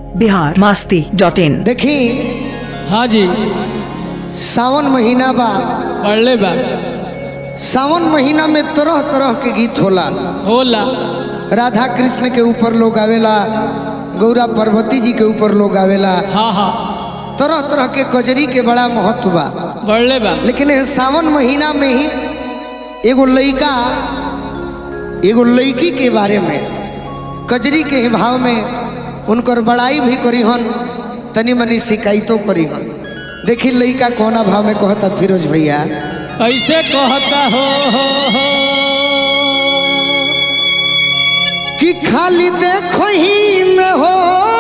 Bihar Masti dot इन देखी हाँ जी सावन महीना बा पढ़ले बा सावन महीना में तरह तरह के गीत होला होला राधा कृष्ण के ऊपर लोग आवेला गौरा पार्वती जी के ऊपर लोग आवेला हाँ हाँ तरह तरह के कजरी के बड़ा महत्व बा पढ़ले बा लेकिन ये सावन महीना में ही एगो लड़का एगो लड़की के बारे में कजरी के ही भाव में उनकर बड़ाई भी करी हन तनी मनी शिकायतों करी हन देखी लड़का कोना भाव में कहता फिरोज भैया ऐसे कहता हो हो हो कि खाली देखो ही में हो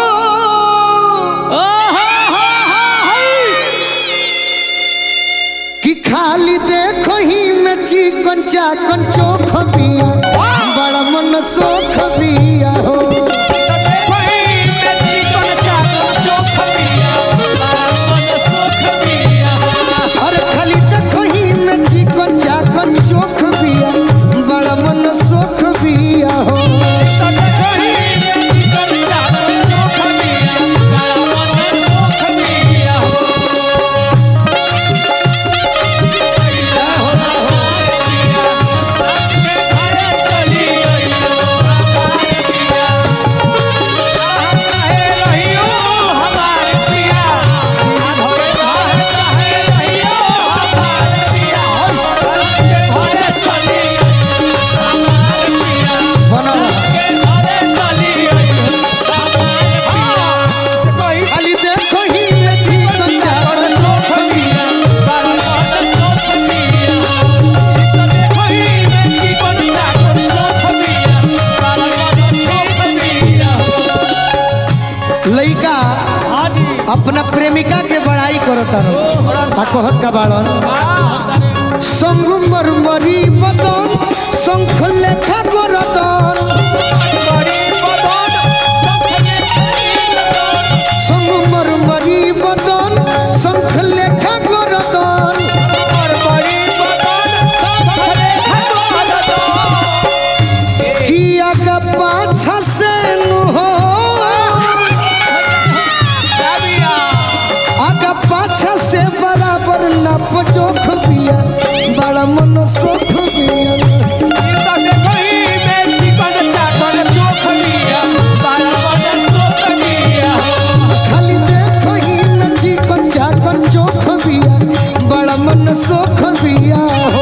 ओ हो हो हो हो। कि खाली देखो ही में चिकन चाकन चोख बिया बड़ा मन सोख बिया हो अरे खाली देखो ही में चिकन चाकन चोख बिया बड़ा मन सोख बिया हो बना खाली देखो ही में चिकन चाकन चोख बिया लइका अपना प्रेमिका के बड़ाई करता रहो आ कहत का बाड़न संग मरमरी बदन शंख लेखा करतन संग मरमरी बदन शंख लेखा करतन किया का पाछा से नु हो आगा पाछा से बराबर नप जोख बिया बड़ा मन सोख बिया खाली देखो ही नची कच्चा चोख बिया बड़ा मन सोख बिया हो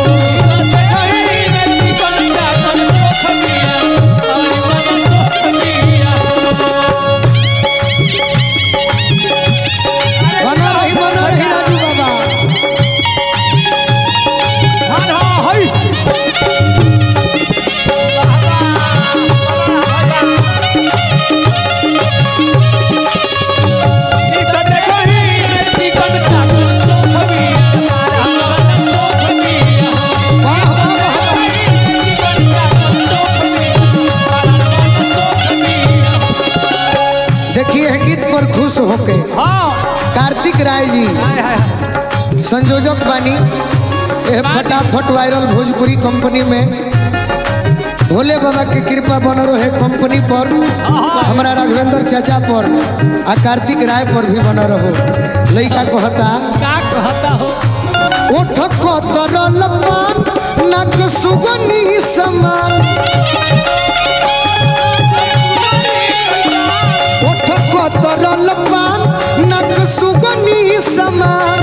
बना रही बना रही राजू बाबा वाह वाह वाह देखिए है गीत पर खुश होके कार्तिक राय जी संयोजक बानी ये फटाफट वायरल भोजपुरी कंपनी में भोले बाबा के कृपा बन रहे कंपनी पर हमारा राघवेंद्र चाचा पर आ कार्तिक राय पर भी बन रहो लड़का कहता का कहता हो ओठ कतरल पान नक सुगनी समान ओठ कतरल पान नक सुगनी समान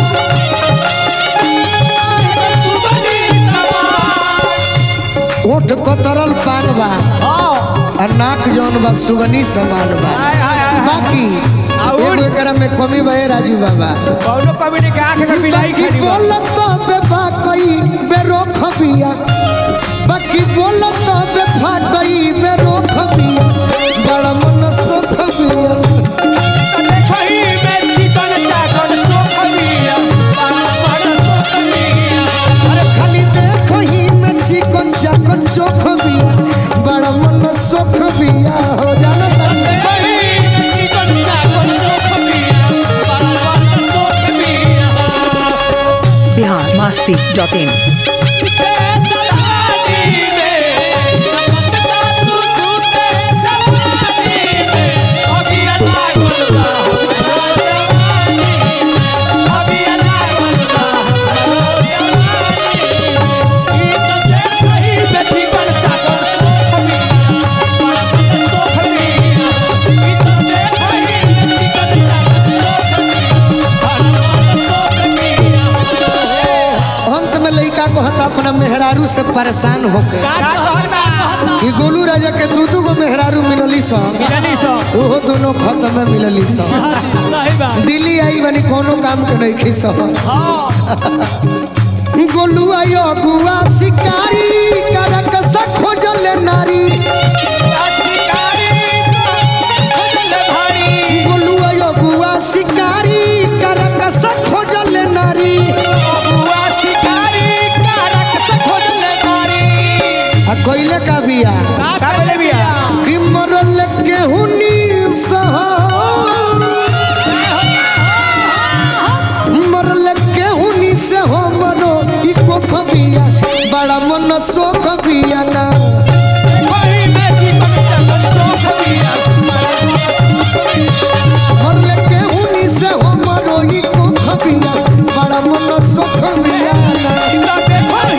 ओठ कतरल पान बा आ नाक जौन बा सुगनी समान बा बाकी एगो एकरा में कमी बा ए राजू बाबा बाकी बोलत बे बाकई बेरो खबिया बाकी बोलत बे फाटई बेरो खबिया बड़ा मन सुख बिया अरे खाली देखो ही में चिकन चाकन चोख बिया बड़ा मन सुख बिया हो जाना तन्ने Bihar Masti dot in Yeah. अपना मेहरारू से परेशान होके का कहता कि गोलू राजा के दू दू गो मेहरारू मिलली सन मिलनी सो ओहो दोनों खत्म में मिलली सन सही बात दिल्ली आई बनी कोनो काम के नहीं खी सन गोलू आयो गुआ शिकारी करक से खोजल नारी गोलू आयो गुआ शिकारी करक से खोजल नारी आ कोइले का बिया कि मरल के हुनी सह मरल के हुनी से हो मरो ई को खबिया बड़ा मन सोख बिया ना मरल के हुनी से हो मरो ई को खबिया बड़ा मन सोख बिया ना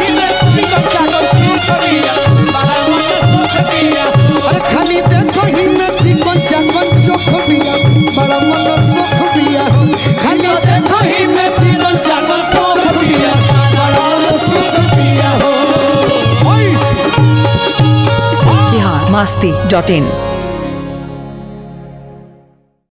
अरे खाली देखो ही न चिकन चाकन चोख बिया बड़ा मन सोख बिया खाली देखो ही न चिकन चाकन चोख बिया बड़ा मन सोख बिया हो बिहार मस्ती डॉट इन